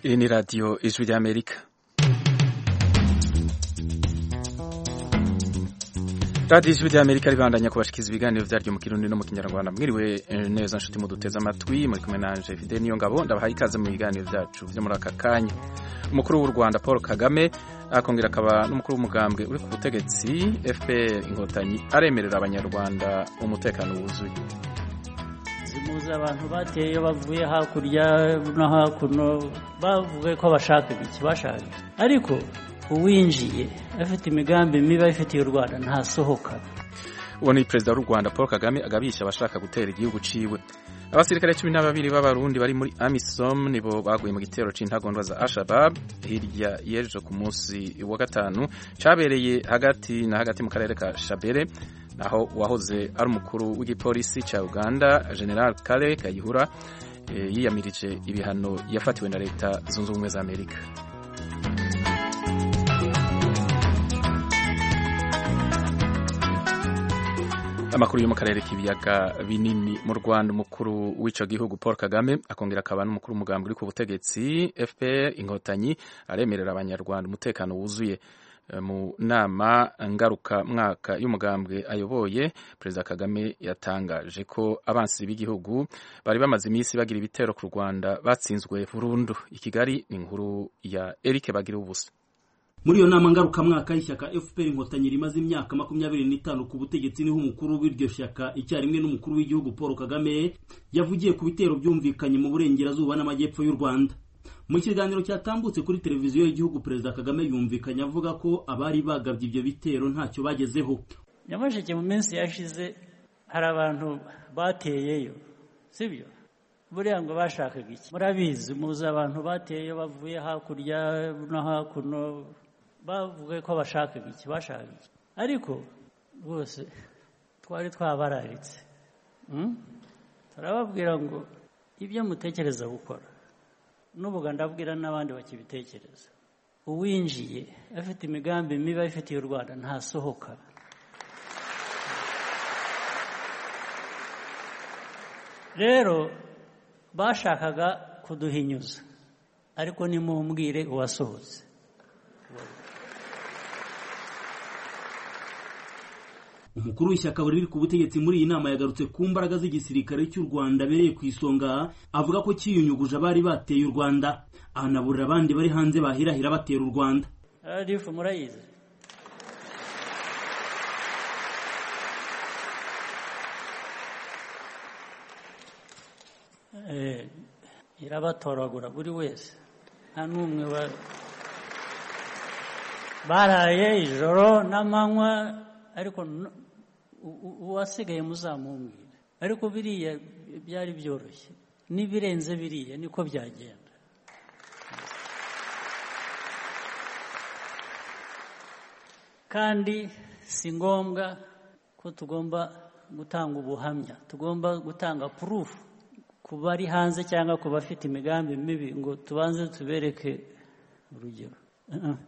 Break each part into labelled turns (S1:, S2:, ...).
S1: Iyi ni radiyo ijwi ry'amerika radiyo ijwi ry'amerika ribandanya kubashikiza ibiganiro byaryo mu kirundi no mu kinyarwanda mwiriwe neza nshuti muduteze amatwi muri kumwe na anje fide niyo ngabo ndabahaye ikaze mu biganiro byacu byo muri aka kanya umukuru w'u rwanda paul kagame akongera akaba n'umukuru w'umugambwe uri ku butegetsi fpr inkotanyi aremerera abanyarwanda umutekano wuzuye
S2: zimuze abantu bateye bavuye hakurya no hakuno bavuye ko bashaka iki bashaka ariko uwinjiye afite imigambi mibi ayifitiye u rwanda ntasohoka
S1: uwo ni perezida w'u rwanda paul kagame agabisha abashaka gutera igihugu ciwe abasirikare cumi na babiri b'abarundi bari muri amisom nibo baguye mu gitero c'intagondwa za ashabab hirya y'ejo ku munsi wa gatanu cabereye hagati na hagati mu karere ka shabere naho uwahoze ari umukuru w'igipolisi ca uganda general kale kayihura e, yiyamirije ibihano yafatiwe na leta zunze ubumwe za amerika amakuru yo mu karere k'ibiyaga binini mu rwanda umukuru w'icyo gihugu paul kagame akongera akaba n'umukuru w'umugambi uri ku butegetsi fpr inkotanyi aremerera abanyarwanda umutekano wuzuye mu nama ngaruka mwaka y'umugambwe ayoboye perezida kagame yatangaje ko abansi b'igihugu bari bamaze iminsi bagira ibitero ku rwanda batsinzwe burundu i kigali ni inkuru ya eric bagira ubusa
S3: muri iyo nama ngarukamwaka y'ishyaka fpr inkotanyi rimaze imyaka makumyabiri n'itanu ku butegetsi niho umukuru w'iryo shyaka icyarimwe n'umukuru w'igihugu paul kagame yavugiye ku bitero byumvikanye mu burengerazuba n'amajyepfo y'u rwanda mu kiganiro cyatambutse kuri televiziyo y'igihugu perezida kagame yumvikanye avuga ko abari bagabye ibyo bitero ntacyo bagezeho
S2: nyamasheke mu minsi yashize hari abantu bateyeyo sibyo buriya ngo bashakaga iki murabizi muzi abantu bateyeyo bavuye hakurya no hakuno bavuga ko bashaka iki bashaka iki ariko rwose twari twabararitse turababwira ngo ibyo mutekereza gukora n'ubu ndabwira n'abandi bakibitekereza uwinjiye afite imigambi mibi ayifitiye u rwanda ntasohoka rero bashakaga kuduhinyuza ariko nimumbwire uwasohotse
S3: umukuru w'ishyaka riri ku butegetsi muri iyi nama yagarutse ku mbaraga z'igisirikare cy'u rwanda abereye ku isonga avuga ko cyiyunyuguje abari bateye u rwanda ahanaburira abandi bari hanze bahirahira batera u rwanda
S2: radifu murayizi irabatoragura buri wese nta n'umwe baraye ijoro n'amanywa ariko uwasigaye muzamumbwira ariko biriya byari byoroshye n'ibirenze biriya niko byagenda kandi si ngombwa ko tugomba gutanga ubuhamya tugomba gutanga purufu ku bari hanze cyangwa ku bafite imigambi mibi ngo tubanze tubereke urugero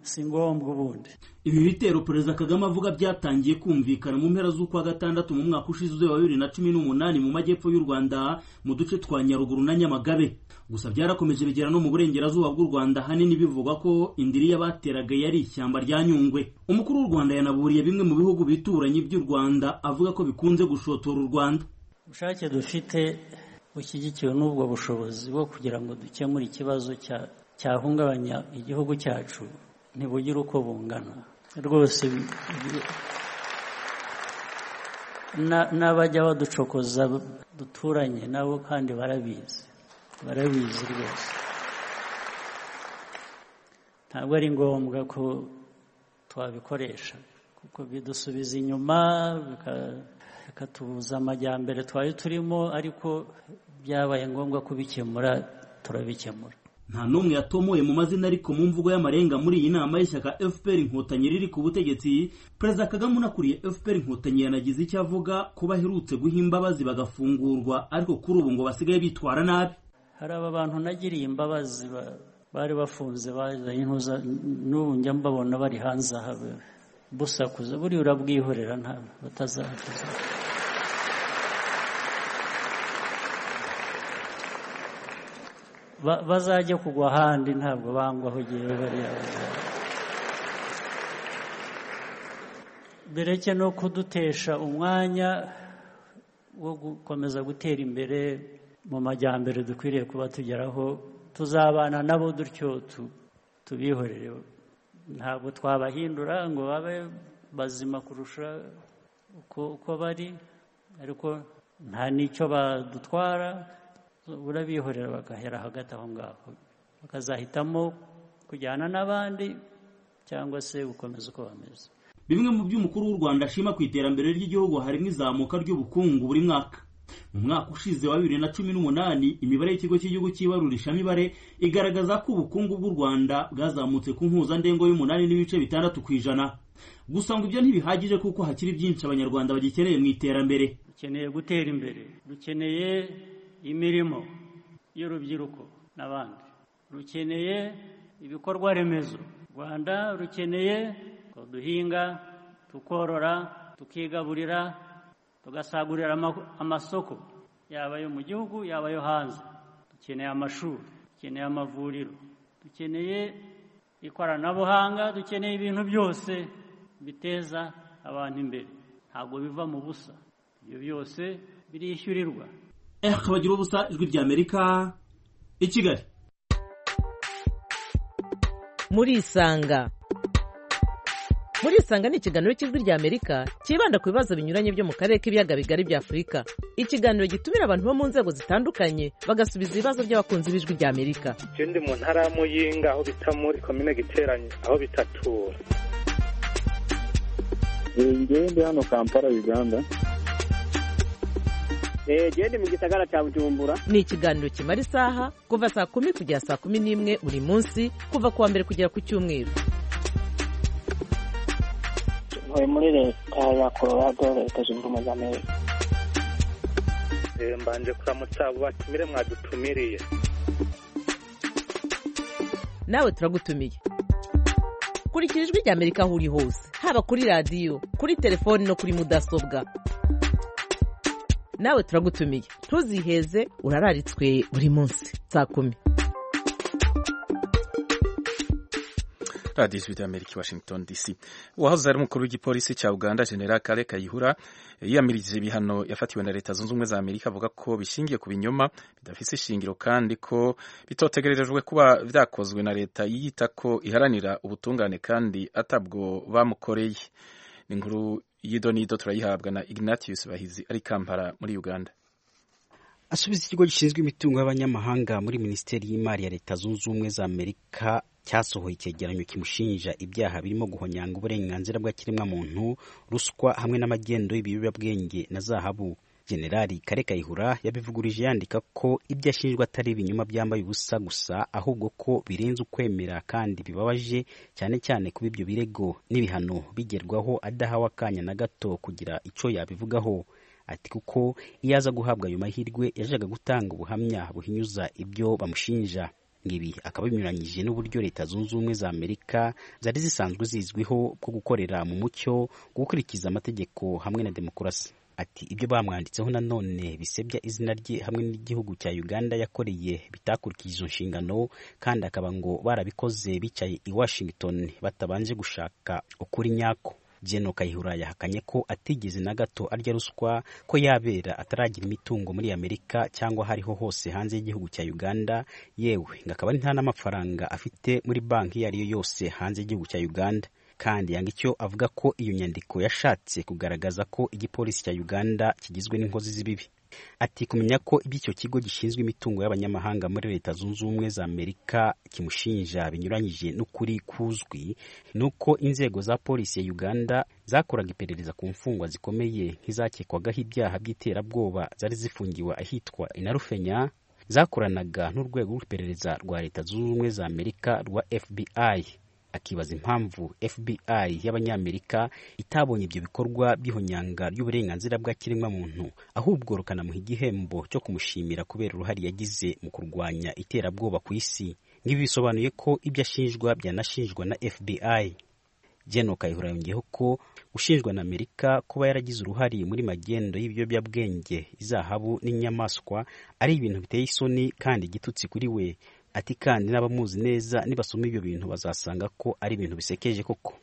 S2: si ngombwa ubundi
S3: ibi bitero perezida kagame avuga byatangiye kumvikana mu mpera z'ukwa gatandatu mu mwaka ushize wa bibiri na cumi n'umunani mu majyepfo y'u rwanda mu duce twa nyaruguru na nyamagabe gusa byarakomeje bigera no mu burengerazuba bw'u rwanda hanini bivugwa ko indiri y'abateraga yari ishyamba rya nyungwe umukuru w'u rwanda yanaburiye bimwe mu bihugu bituranyi by'u rwanda avuga ko bikunze gushotora u rwanda
S2: ubushake dufite bushyigikiwe n'ubwo bushobozi bwo kugira ngo dukemure ikibazo cya cyahungabanya igihugu cyacu ntibugire uko bungana rwose n'abajya baducokoza duturanye nabo kandi barabizi barabizi rwose ntabwo ari ngombwa ko twabikoresha kuko bidusubiza inyuma bikatubuza amajyambere twari turimo ariko byabaye ngombwa kubikemura turabikemura
S3: nta n'umwe yatomoye mu mazina ariko mu mvugo y'amarenga muri iyi nama y'ishyaka fpr inkotanyi riri ku butegetsi perezida kagame unakuriye fpr inkotanyi yanagize icyo avuga ko baherutse guha imbabazi bagafungurwa ariko kuri ubu ngo basigaye bitwara nabi
S2: hari aba bantu nagiriye imbabazi bari bafunze bazanye intuza n'ubu njya mbabona bari hanze aha busakuza buriya urabwihorera nta batazakuza bazajya kugwa ahandi ntabwo bangwaho igihe bariya bereke no kudutesha umwanya wo gukomeza gutera imbere mu majyambere dukwiriye kuba tugeraho tuzabana nabo dutyo tubihorere ntabwo twabahindura ngo babe bazima kurusha uko bari ariko nta n'icyo badutwara urabihorera bagahera hagati aho ngaho bakazahitamo kujyana n'abandi cyangwa se gukomeza uko bameze
S3: bimwe mu by'umukuru w'u rwanda ashima ku iterambere ry'igihugu harimo izamuka ry'ubukungu buri mwaka mu mwaka ushize wa bibiri na cumi n'umunani imibare y'ikigo cy'igihugu cy'ibarurishamibare igaragaza ko ubukungu bw'u rwanda bwazamutse ku mpuzandengo y'umunani n'ibice bitandatu ku ijana gusa ngo ibyo ntibihagije kuko hakiri byinshi abanyarwanda bagikeneye mu iterambere
S2: dukeneye gutera imbere dukeneye imirimo y'urubyiruko n'abandi rukeneye ibikorwa remezo u rwanda rukeneye ko duhinga tukorora tukigaburira tugasagurira amasoko yaba ayo mu gihugu yaba ayo hanze dukeneye amashuri dukeneye amavuriro dukeneye ikoranabuhanga dukeneye ibintu byose biteza abantu imbere ntabwo biva mu busa ibyo byose birishyurirwa
S3: bagira ubusa ijwi ry'amerika i kigali
S4: murisanga murisanga ni ikiganiro cy'ijwi ry'amerika cyibanda ku bibazo binyuranye byo mu karere k'ibiyaga bigari bya afurika ikiganiro gitumira abantu bo mu nzego zitandukanye bagasubiza ibibazo by'abakunzi b'ijwi ry'amerika
S5: ikindi mu ntara ya muyinga aho bita muri komine giteranye aho bitatura
S6: ngende hano kampala uganda
S7: gende mu gisagara cya bujumbura
S4: ni ikiganiro kimara isaha kuva saa kumi kugera saa kumi n'imwe buri munsi kuva ku wa mbere kugera ku cyumweru
S8: ntuye muri leta ya colorado leta zunze ubumwe za amerika
S5: mbanje kuramutsa abo batumire mwadutumiriye
S4: nawe turagutumiye kurikira ijwi ry'amerika aho uri hose haba kuri radiyo kuri telefoni no kuri mudasobwa nawe turagutumiye ntuziheze urararitswe buri munsi saa kumi
S1: radiyo ijwi ry'amerika washington dc uwahoze ari umukuru w'igipolisi cya uganda general kale kayihura yiyamirije ibihano yafatiwe na leta zunze ubumwe za amerika avuga ko bishingiye ku binyoma bidafite ishingiro kandi ko bitotegerejwe kuba byakozwe na leta yiyita ko iharanira ubutungane kandi atabwo bamukoreye ni inkuru y'ido n'ido turayihabwa na ignatius bahizi ari kampala muri uganda
S9: asubiza ikigo gishinzwe imitungo y'abanyamahanga muri minisiteri y'imari ya leta zunze ubumwe za amerika cyasohoye icyegeranyo kimushinja ibyaha birimo guhonyanga uburenganzira bw'ikiremwamuntu ruswa hamwe n'amagendo y'ibiyobyabwenge na zahabu generali kare kayihura yabivugurije yandika ko ibyo ashinjwa atari ibinyoma byambaye ubusa gusa ahubwo ko birenze ukwemera kandi bibabaje cyane cyane kuba ibyo birego n'ibihano bigerwaho adahawe akanya na gato kugira icyo yabivugaho ati kuko iyo aza guhabwa ayo mahirwe yajyaga gutanga ubuhamya buhinyuza ibyo bamushinja ibi akaba binyuranyije n'uburyo leta zunze ubumwe za amerika zari zisanzwe zizwiho bwo gukorera mu mucyo gukurikiza amategeko hamwe na demokarasi ati ibyo bamwanditseho nanone bisebya izina rye hamwe n'igihugu cya uganda yakoreye bitakurikije izo nshingano kandi akaba ngo barabikoze bicaye i washington batabanje gushaka ukuri nyako jeno kayihura yahakanye ko atigeze na gato arya ruswa ko yabera ataragira imitungo muri amerika cyangwa hariho hose hanze y'igihugu cya uganda yewe ngo akaba nta n'amafaranga afite muri banki iyo ariyo yose hanze y'igihugu cya uganda kandi yanga icyo avuga ko iyo nyandiko yashatse kugaragaza ko igipolisi cya uganda kigizwe n'inkozi z'ibibi ati kumenya ko iby'icyo kigo gishinzwe imitungo y'abanyamahanga muri leta zunze ubumwe za amerika kimushinja binyuranyije n'ukuri kuzwi ni uko inzego za polisi ya uganda zakoraga iperereza ku mfungwa zikomeye nk'izakekwagaho ibyaha by'iterabwoba zari zifungiwe ahitwa inarufenya zakoranaga n'urwego rw'iperereza rwa leta zunze ubumwe za amerika rwa fbi akibaza impamvu FBI y'abanyamerika itabonye ibyo bikorwa by'ihonyanga ry'uburenganzira bwa kiremwamuntu ahubwo rukanamuha igihembo cyo kumushimira kubera uruhare yagize mu kurwanya iterabwoba ku isi nk'ibi bisobanuye ko ibyo ashinjwa byanashinjwa na FBI Gen Kayihura yongeyeho ko ushinjwa na Amerika kuba yaragize uruhare muri magendo y'ibiyobyabwenge izahabu n'inyamaswa ari ibintu biteye isoni kandi igitutsi kuri we ati kandi n'abamuzi neza nibasoma ibyo bintu bazasanga ko ari ibintu bisekeje koko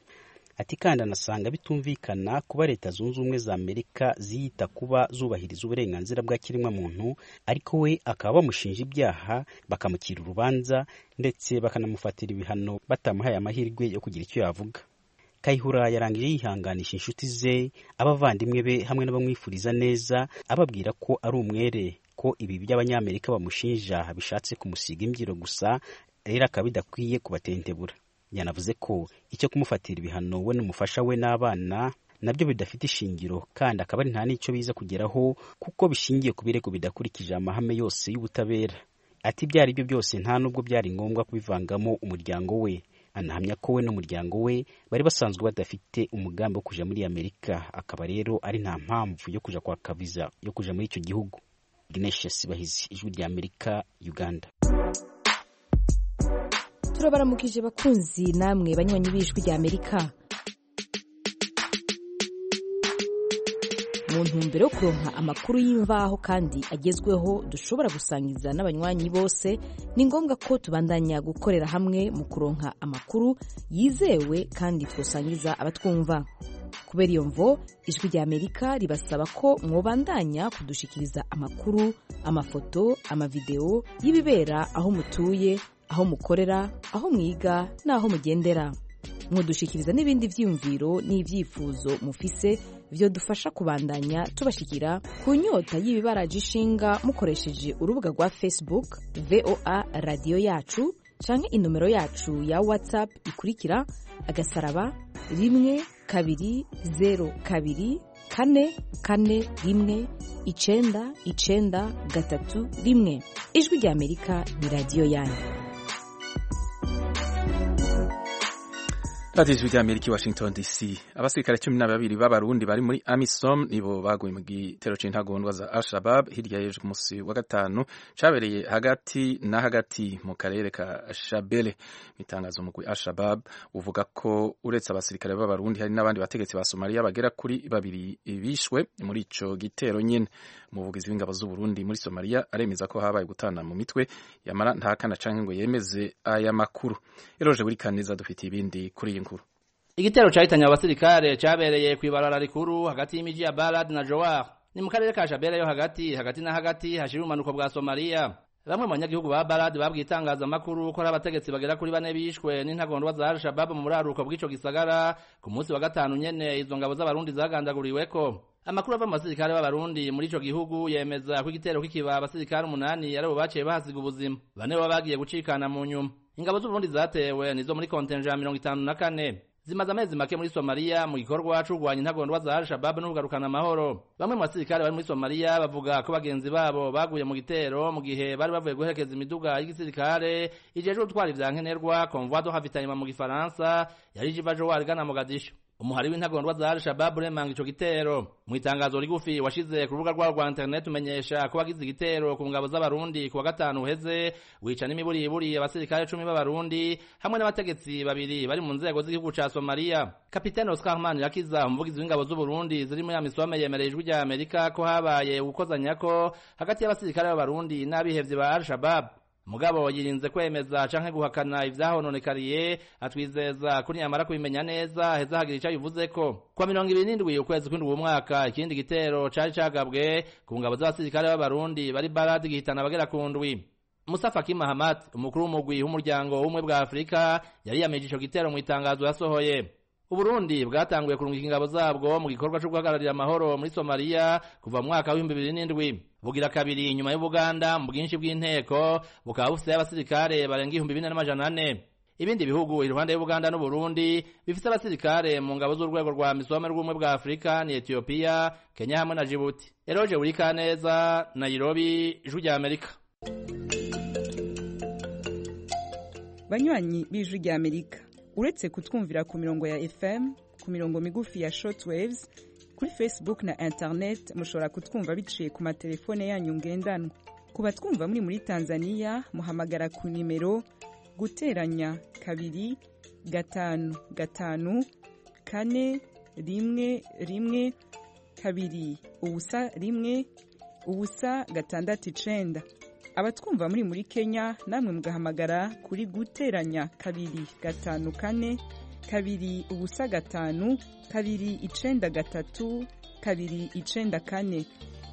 S9: ati kandi anasanga bitumvikana kuba leta zunze ubumwe za amerika ziyita kuba zubahiriza uburenganzira bwa kiremwamuntu ariko we akaba bamushinja ibyaha bakamucira urubanza ndetse bakanamufatira ibihano batamuhaye amahirwe yo kugira icyo yavuga kayihura yarangije yihanganisha inshuti ze abavandimwe be hamwe n'abamwifuriza neza ababwira ko ari umwere ko ibi by'abanyamerika bamushinja bishatse kumusiga imbyiro gusa rero akaba bidakwiye kubatentebura yanavuze ko icyo kumufatira ibihano we n'umufasha we n'abana nabyo bidafite ishingiro kandi akaba ari nta n'icyo biza kugeraho kuko bishingiye ku birego bidakurikije amahame yose y'ubutabera ati ibyo ari byo byose nta n'ubwo byari ngombwa kubivangamo umuryango we anahamya ko we n'umuryango we bari basanzwe badafite umugambi wo kujya muri amerika akaba rero ari nta mpamvu yo kujya kwaka viza yo kujya muri icyo gihugu Ignatius Sibahizi ijwi rya Amerika Uganda
S10: turabaramukije bakunzi namwe banywanyi b'ijwi rya Amerika mu ntumbero yo kuronka amakuru y'imvaho kandi agezweho dushobora gusangiza n'abanywanyi bose ni ngombwa ko tubandanya gukorera hamwe mu kuronka amakuru yizewe kandi twosangiza abatwumva kubera iyo mvo ijwi rya amerika ribasaba ko mwobandanya kudushikiriza amakuru amafoto amavidewo y'ibibera aho mutuye aho mukorera aho mwiga n'aho mugendera mudushikiriza n'ibindi byiyumviro n'ibyifuzo mufise byo dufasha kubandanya tubashikira ku nyota y'ibibaraje ishinga mukoresheje urubuga rwa facebook voa radiyo yacu canke inomero yacu ya whatsapp ikurikira agasaraba rimwe kabiri zeru kabiri kane kane rimwe icenda icenda gatatu rimwe ijwi rya amerika ni radiyo yanyu
S1: radiyo ijwi ry'amerika i washington dc abasirikare cumi na babiri b'abarundi bari muri amisom nibo baguye mu gitero c'intagondwa za al-shabab hirya y'ejo ku munsi wa gatanu cabereye hagati na hagati mu karere ka shabele mu itangazo umugwi al-shabab uvuga ko uretse abasirikare b'abarundi hari n'abandi bategetsi ba somaliya bagera kuri babiri bishwe muri ico gitero nyene umuvugizi w'ingabo z'uburundi muri somaliya aremeza ko habaye gutana mu mitwe yamara ntakana canke ngo yemeze aya makuru eroje buri kaniza dufite ibindi kuri iyi nkuru
S11: igitero cahitanye abasirikare cabereye kw'ibarara rikuru hagati y'imiji ya Balad na Jowar ni mu karere ka Shabele yo hagati hagati na hagati hashira ubumanuko bwa Somalia bamwe mu banyagihugu ba Balad babwiye itangazamakuru ko ari abategetsi bagera kuri bane bishwe n'intagondwa za Al-Shabab mu buraruko bw'ico gisagara ku munsi wa gatanu nyene izo ngabo z'abarundi zagandaguriweko amakuru ava mu basirikare b'abarundi muri ico gihugu yemeza ko igitero kikiba abasirikare umunani aribo baciye bahasiga ubuzima bane baba bagiye gucikana mu nyuma ingabo z'uburundi zatewe nizo muri kontenja mirongo itanu na kane zimaze amezi make muri somaliya mu gikorwa co kurwanya intagondwa za al-shababu n'ubugarukana amahoro bamwe mu basirikare bari muri somaliya bavuga ko bagenzi babo baguye mu gitero mu gihe bari bavuye guherekeza imiduga y'igisirikare ijejwe gutwara ivya nkenerwa convoi de ravitaillement mu gifaransa yari ije iva jowari igana mogadisho umuhari w'intagondwa za al-shababu uremanga ico gitero mu itangazo rigufi washize ku rubuga rwabo rwa interineti umenyesha ko wagize igitero ku ngabo z'abarundi ku wa gatanu uheze wicana imiburiburi abasirikare cumi b'abarundi hamwe n'abategetsi babiri bari mu nzego z'igihugu ca somaliya kapitene oscar man yakiza umuvugizi w'ingabo z'uburundi ziri muri amisome yemereye ijwi rya amerika ko habaye ugukozanyako hagati y'abasirikare b'abarundi n'abihevye ba al-shababu mugabo yirinze kwemeza canke guhakana ivyahononekariye atwizeza ko niyamara kubimenya neza heza hagira ico abivuze ko kwa mirongo ibiri n'indwi ukwezi kw'indwi umwaka ikindi gitero cari cagabwe ku ngabo z'abasirikare b'abarundi bari baradi gihitana abagera ku ndwi Mustafa Kim Mahamat umukuru w'umugwi w'umuryango w'ubumwe bwa Afurika yari yameje ico gitero mu itangazo yasohoye Uburundi bwatanguye kurungika ingabo zabwo mu gikorwa cyo guhagararira amahoro muri Somalia kuva mu mwaka w'ibihumbi bibiri n'indwi bugira kabiri inyuma y'Ubuganda mu bwinshi bw'inteko bukaba bufite abasirikare barenga ibihumbi bine n'amajana ane ibindi bihugu iruhande y'Ubuganda n'Uburundi bifite abasirikare mu ngabo z'urwego rwa misome rw'ubumwe bwa Afurika ni Ethiopia Kenya hamwe na Djibouti Eroje Burikaneza Nairobi Ijwi rya Amerika
S12: banywanyi b'ijwi rya Amerika uretse kutwumvira ku mirongo ya fm ku mirongo migufi ya shortwaves kuri facebook na internet mushobora kutwumva biciye ku matelefone yanyu ngendanwa ku batwumva muri muri tanzania muhamagara ku nimero guteranya kabiri gatanu gatanu kane rimwe rimwe kabiri ubusa rimwe ubusa gatandatu icenda abatwumva muri muri kenya namwe mugahamagara kuri guteranya kabiri gatanu kane kabiri ubusa gatanu kabiri icenda gatatu kabiri icenda kane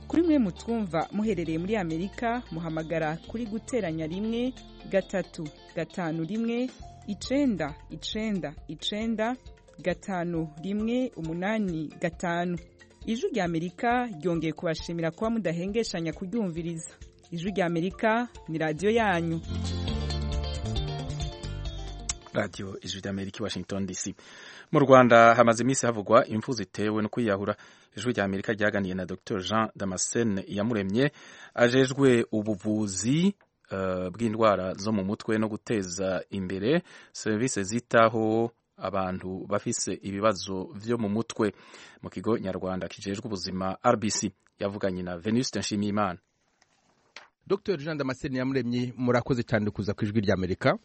S12: kuri mwe mutwumva muherereye muri amerika muhamagara kuri guteranya rimwe gatatu gatanu rimwe icenda icenda icenda gatanu rimwe umunani gatanu ijwi rya amerika ryongeye kubashimira kuba mudahengeshanya kuryumviriza ijwi rya amerika ni radiyo yanyu
S1: radiyo ijwi ry'amerika i washington dc mu rwanda hamaze iminsi havugwa impfu zitewe no kwiyahura ijwi rya amerika ryaganiye na dr jean damascene yamuremye ajejwe ubuvuzi uh, bw'indwara zo mu mutwe no guteza imbere serivisi zitaho abantu bafise ibibazo byo mu mutwe mu kigo nyarwanda kijejwe ubuzima rbc yavuganye na venuste nshimiyimana
S13: dr jean damascene yamuremye murakoze cyane kuza ku ijwi ry'amerika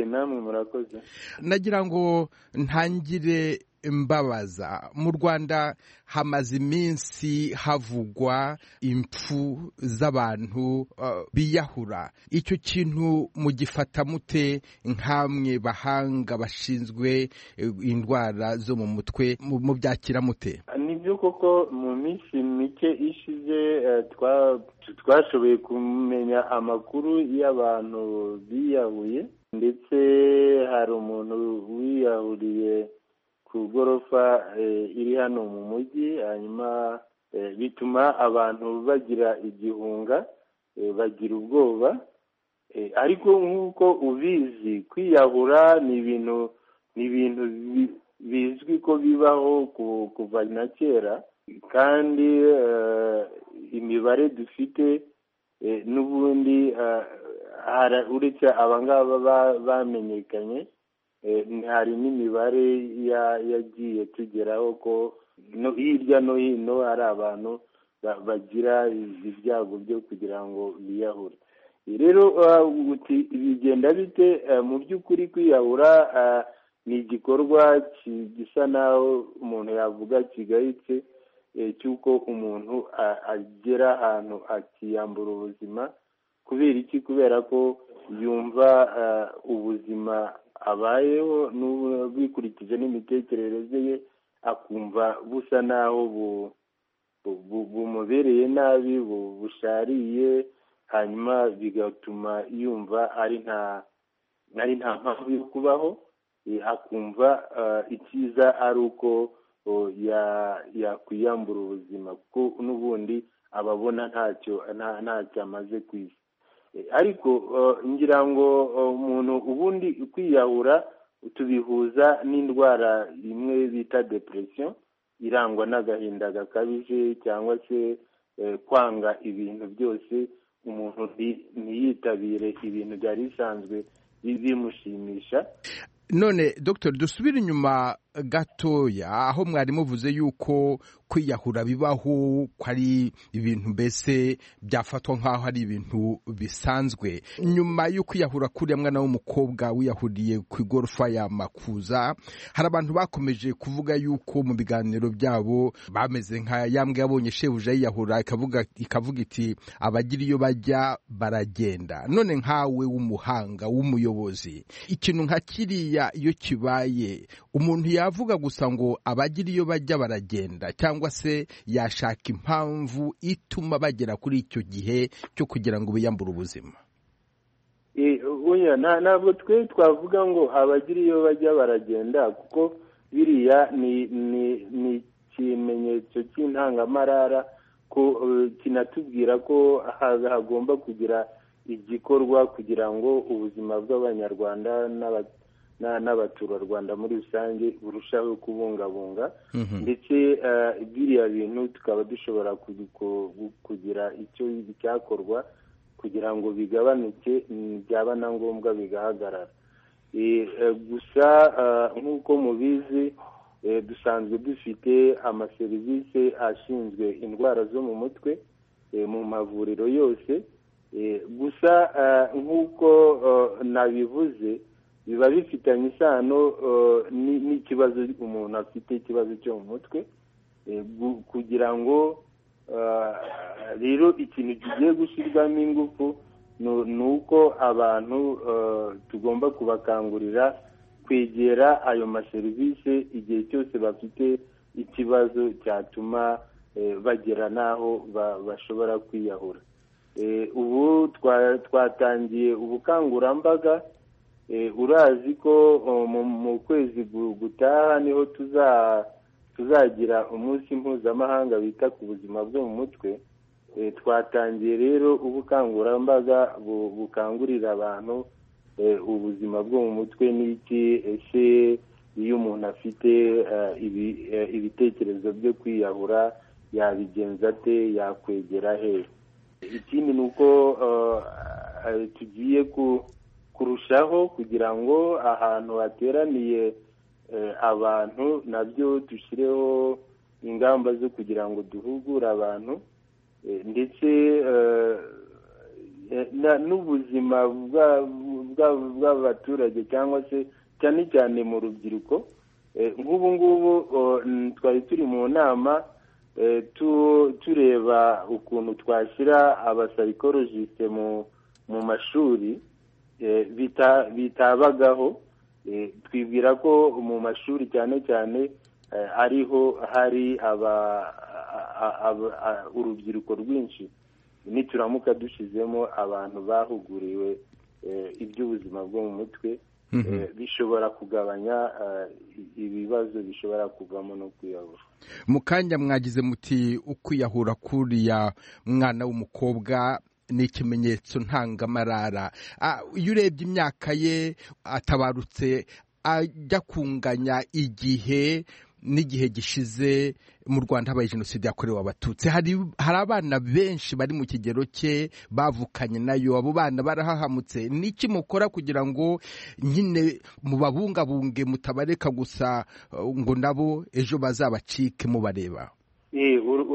S6: namwe murakoze
S13: nagira ngo ntangire mbabaza mu rwanda hamaze iminsi havugwa impfu z'abantu biyahura icyo kintu mugifata mute nk'amwe bahanga bashinzwe indwara zo mu mutwe mubyakira mute
S6: nibyo koko mu minsi mike ishize twashoboye kumenya amakuru y'abantu biyahuye ndetse hari umuntu wiyahuriye ku igorofa iri hano mu mujyi hanyuma bituma abantu bagira igihunga bagira ubwoba ariko nk'uko ubizi kwiyahura ni ibintu ni ibintu bizwi ko bibaho kuva na kera kandi imibare dufite n'ubundi uretse aba ngaba bamenyekanye hari n'imibare yagiye tugeraho ko hirya no hino hari abantu bagira ibyago byo kugira ngo biyahure rero bigenda bite mu by'ukuri kwiyahura ni igikorwa gisa naho umuntu yavuga kigayitse cy'uko umuntu agera ahantu akiyambura ubuzima kubera iki kubera ko yumva ubuzima abayeho bikurikije n'imitekerereze ye akumva busa naho bumubereye nabi bushariye hanyuma bigatuma yumva ari nta ari nta mpamvu yo kubaho akumva icyiza ari uko yakwiyambura ubuzima kuko n'ubundi aba abona ntacyo ntacyo amaze ku isi ariko ngira ngo umuntu ubundi kwiyahura tubihuza n'indwara imwe bita depression irangwa n'agahinda gakabije cyangwa se kwanga ibintu byose umuntu ntiyitabire ibintu byari bisanzwe bimushimisha
S13: none dr dusubire inyuma gatoya aho mwari muvuze yuko kwiyahura bibaho ko ari ibintu mbese byafatwa nk'aho ari ibintu bisanzwe nyuma yo kwiyahura kuriya mwana w'umukobwa wiyahuriye ku igorofa ya makuza hari abantu bakomeje kuvuga yuko mu biganiro byabo bameze nka yambwe yabonye shebuja yiyahura ikavuga iti abagira iyo bajya baragenda none nkawe w'umuhanga w'umuyobozi ikintu nka kiriya iyo kibaye umuntu ya yavuga gusa ngo abagira iyo bajya baragenda cyangwa se yashaka impamvu ituma bagera kuri icyo gihe cyo kugira ngo biyambure ubuzima
S6: ntabwo twe twavuga ngo abagira iyo bajya baragenda kuko biriya ni ikimenyetso cy'intangamarara ko kinatubwira ko hagomba kugira igikorwa kugira ngo ubuzima bw'abanyarwanda n'abaturage n'abaturarwanda muri rusange burushaho kubungabunga ndetse biriya bintu tukaba dushobora kugira icyo byakorwa kugira ngo bigabanuke byaba na ngombwa bigahagarara gusa nk'uko mubizi dusanzwe dufite amaserivisi ashinzwe indwara zo mu mutwe mu mavuriro yose gusa nk'uko nabivuze biba bifitanye isano n'ikibazo umuntu afite ikibazo cyo mu mutwe kugira ngo rero ikintu kigiye gushyirwamo ingufu ni uko abantu tugomba kubakangurira kwegera ayo maserivisi igihe cyose bafite ikibazo cyatuma bagera n'aho bashobora kwiyahura ubu twatangiye ubukangurambaga urazi ko mu kwezi gutaha niho tuzagira umunsi mpuzamahanga wita ku buzima bwo mu mutwe twatangiye rero ubukangurambaga bukangurira abantu ubuzima bwo mu mutwe n'iki ese iyo umuntu afite ibitekerezo byo kwiyahura yabigenza ate yakwegera he ikindi ni uko tugiye kurushaho kugira ngo ahantu hateraniye abantu nabyo dushyireho ingamba zo kugira ngo duhugure abantu ndetse n'ubuzima bw'abaturage cyangwa se cyane cyane mu rubyiruko nk'ubu ngubu twari turi mu nama tureba ukuntu twashyira abasayikorogisite mu mashuri bitabagaho twibwira ko mu mashuri cyane cyane ariho hari urubyiruko rwinshi nituramuka dushyizemo abantu bahuguriwe iby'ubuzima bwo mu mutwe bishobora kugabanya ibibazo bishobora kuvamo no kwiyahura
S13: mu kanya mwagize muti ukwiyahura kuriya mwana w'umukobwa ni ikimenyetso ntangamarara iyo urebye imyaka ye atabarutse ajya kunganya igihe n'igihe gishize mu rwanda habaye jenoside yakorewe abatutsi hari abana benshi bari mu kigero cye bavukanye nayo abo bana barahahamutse n'iki mukora kugira ngo nyine mubabungabunge mutabareka gusa ngo nabo ejo bazabacike mubareba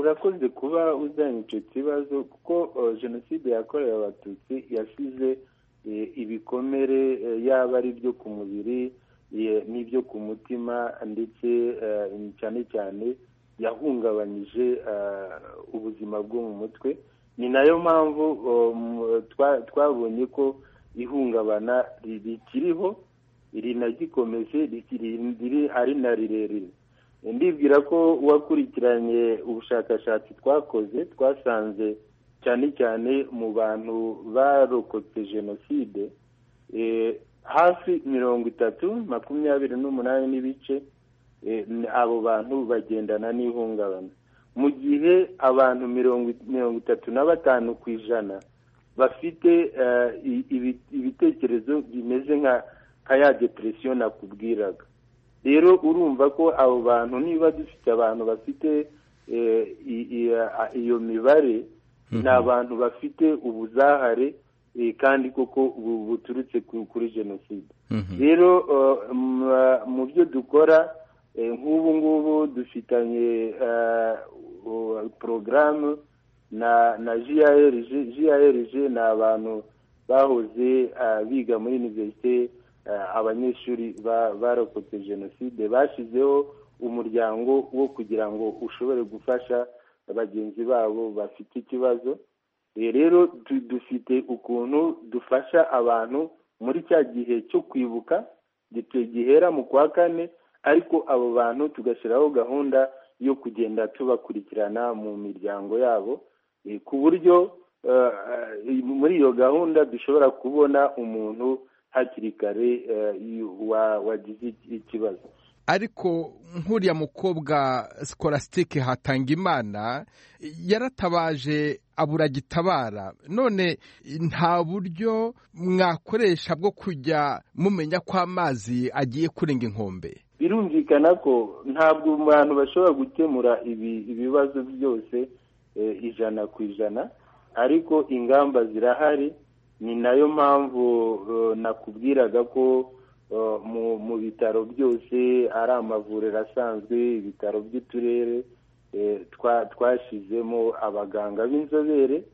S6: urakoze kuba uzanye icyo kibazo kuko jenoside yakorewe abatutsi yasize ibikomere yaba ari ibyo ku mubiri n'ibyo ku mutima ndetse cyane cyane yahungabanyije ubuzima bwo mu mutwe ni nayo mpamvu twabonye ko ihungabana rikiriho rinagikomeje ari na rirerire ndibwira ko wakurikiranye ubushakashatsi twakoze twasanze cyane cyane mu bantu barokotse jenoside hafi mirongo itatu makumyabiri n'umunani n'ibice abo bantu bagendana n'ihungabana mu gihe abantu mirongo itatu na batanu ku ijana bafite ibitekerezo bimeze nka ya depresiyo nakubwiraga rero urumva ko abo bantu niba dufite abantu bafite iyo mibare ni abantu bafite ubuzahare kandi koko buturutse kuri jenoside rero mu byo dukora nk'ubu ngubu dufitanye porogaramu na jiyarije jiyarije ni abantu bahoze biga muri iniverisite abanyeshuri barokotse jenoside bashyizeho umuryango wo kugira ngo ushobore gufasha bagenzi babo bafite ikibazo rero dufite ukuntu dufasha abantu muri cya gihe cyo kwibuka gihera mu kwa kane ariko abo bantu tugashyiraho gahunda yo kugenda tubakurikirana mu miryango yabo ku buryo muri iyo gahunda dushobora kubona umuntu hakiri kare wagize ikibazo
S13: ariko nk'uriya mukobwa sikolasitike Hatangimana yaratabaje abura gitabara none nta buryo mwakoresha bwo kujya mumenya ko amazi agiye kurenga inkombe
S6: birumvikana ko ntabwo abantu bashobora gukemura ibibazo byose ijana ku ijana ariko ingamba zirahari ni nayo mpamvu nakubwiraga ko mu bitaro byose ari amavuriro asanzwe ibitaro by'uturere twashyizemo abaganga b'inzobere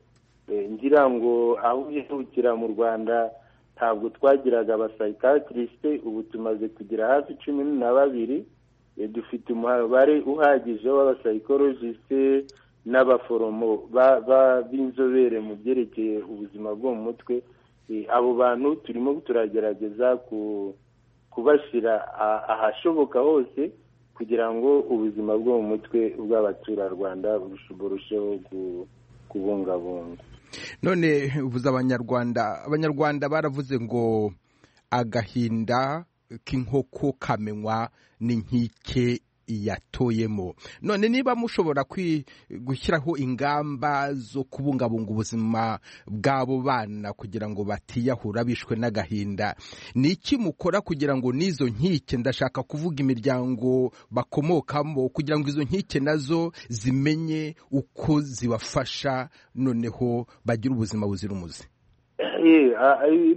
S6: ngira ngo aho uhindukira mu rwanda ntabwo twagiraga abasayikakirisite ubu tumaze kugira hafi cumi na babiri dufite umubare uhagije w'abasayikorojisite n'abaforomo b'inzobere mu byerekeye ubuzima bwo mu mutwe abo bantu turimo turagerageza kubashyira ahashoboka hose kugira ngo ubuzima bwo mu mutwe bw'abaturarwanda burusheho kubungabunga
S13: none ubuze abanyarwanda abanyarwanda baravuze ngo agahinda k'inkoko kamenywa n'inkike yatoyemo none niba mushobora gushyiraho ingamba zo kubungabunga ubuzima bw'abo bana kugira ngo batiyahura bishwe n'agahinda ni iki mukora kugira ngo n'izo nkike ndashaka kuvuga imiryango bakomokamo kugira ngo izo nkike nazo zimenye uko zibafasha noneho bagire ubuzima buzira umuze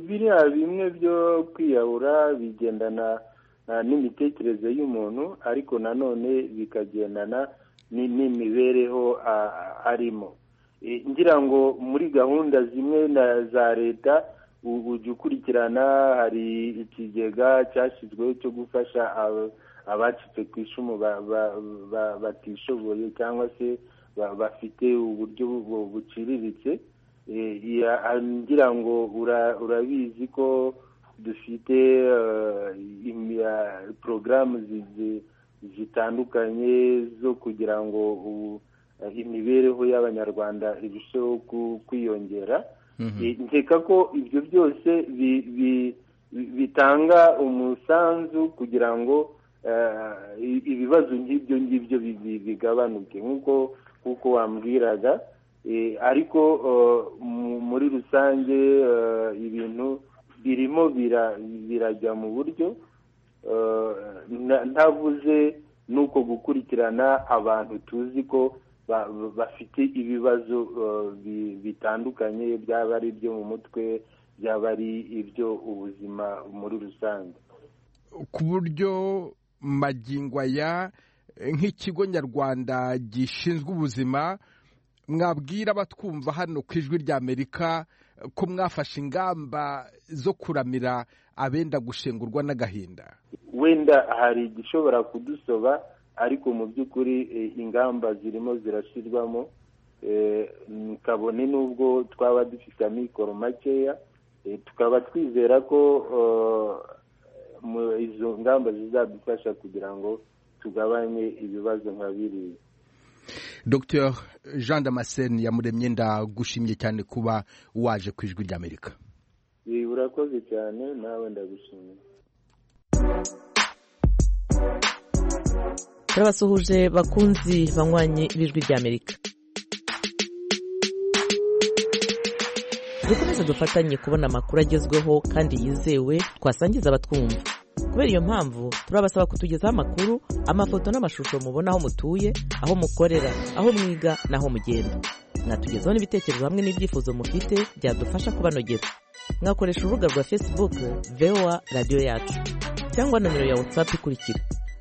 S6: biriya bimwe byo kwiyahura bigendana n'imitekerereze y'umuntu ariko nanone bikagendana n'imibereho arimo ngira ngo muri gahunda zimwe na za leta ujya ukurikirana hari ikigega cyashyizweho cyo gufasha abacitse ku icumu batishoboye cyangwa se bafite uburyo buciriritse ngira ngo urabizi ko dufite porogaramu zitandukanye zo kugira ngo imibereho y'abanyarwanda irusheho kwiyongera nkeka ko ibyo byose bitanga umusanzu kugira ngo ibibazo nk'ibyo ngibyo bigabanuke nk'uko nk'uko wambwiraga ariko muri rusange ibintu birimo birajya mu buryo ntavuze nuko gukurikirana abantu tuzi ko bafite ibibazo bitandukanye byaba ari ibyo mu mutwe byaba ari ibyo ubuzima muri rusange
S13: ku buryo aya nk'ikigo nyarwanda gishinzwe ubuzima mwabwira abatwumva hano ku ijwi ry'amerika ko mwafashe ingamba zo kuramira abenda gushengurwa n'agahinda
S6: wenda hari igishobora kudusoba ariko mu by'ukuri ingamba zirimo zirashyirwamo kabone n'ubwo twaba dufite amikoro makeya tukaba twizera ko izo ngamba zizadufasha kugira ngo tugabanye ibibazo nka biriya
S13: Dr jean damascene yamuremye ndagushimye cyane kuba waje ku ijwi ry'amerika
S6: urakoze cyane nawe ndagushimiye
S4: turabasuhuje bakunzi banywanye b'ijwi ry'amerika dukomeze dufatanye kubona amakuru agezweho kandi yizewe twasangiza abatwumva kubera iyo mpamvu turabasaba kutugezaho amakuru amafoto n'amashusho mubona aho mutuye aho mukorera aho mwiga n'aho mugenda mwatugezaho n'ibitekerezo hamwe n'ibyifuzo mufite byadufasha kubanogera mwakoresha urubuga rwa facebook voa radiyo yacu cyangwa nomero ya whatsapp ikurikira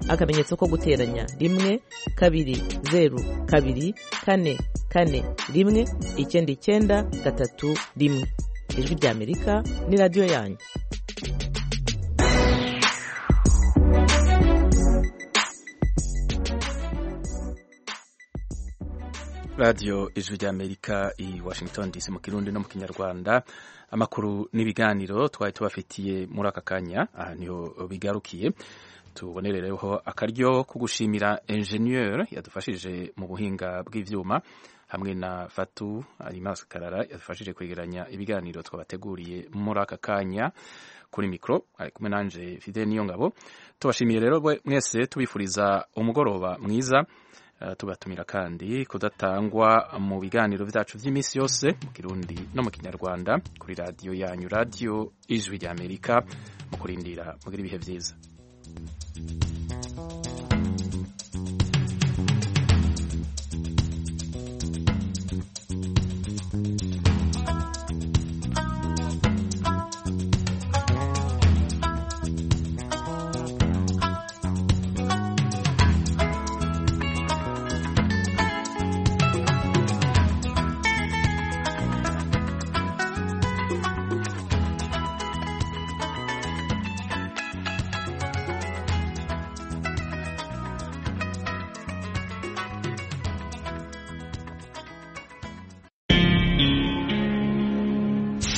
S4: akamenyetso ko guteranya rimwe kabiri zeru kabiri kane kane rimwe icyenda icyenda gatatu rimwe ijwi ry'amerika ni radiyo yanyu
S1: radiyo ijwi ry'amerika i washington dc mu kirundi no mu kinyarwanda amakuru n'ibiganiro twari tubafitiye muri aka kanya aha niho bigarukiye tubonerereho akaryo ko gushimira enjeniyeri yadufashije mu buhinga bw'ibyuma hamwe na fatu arimaskarara yadufashije kwegeranya ibiganiro twabateguriye muri aka kanya kuri mikoro ari kumwe nanjye fide niyo ngabo tubashimiye rero mwese tubifuriza umugoroba mwiza tubatumira kandi kudatangwa mu biganiro byacu by'iminsi yose mu kirundi no mu kinyarwanda kuri radiyo yanyu radiyo ijwi ry'amerika mu kurindira mugira ibihe byiza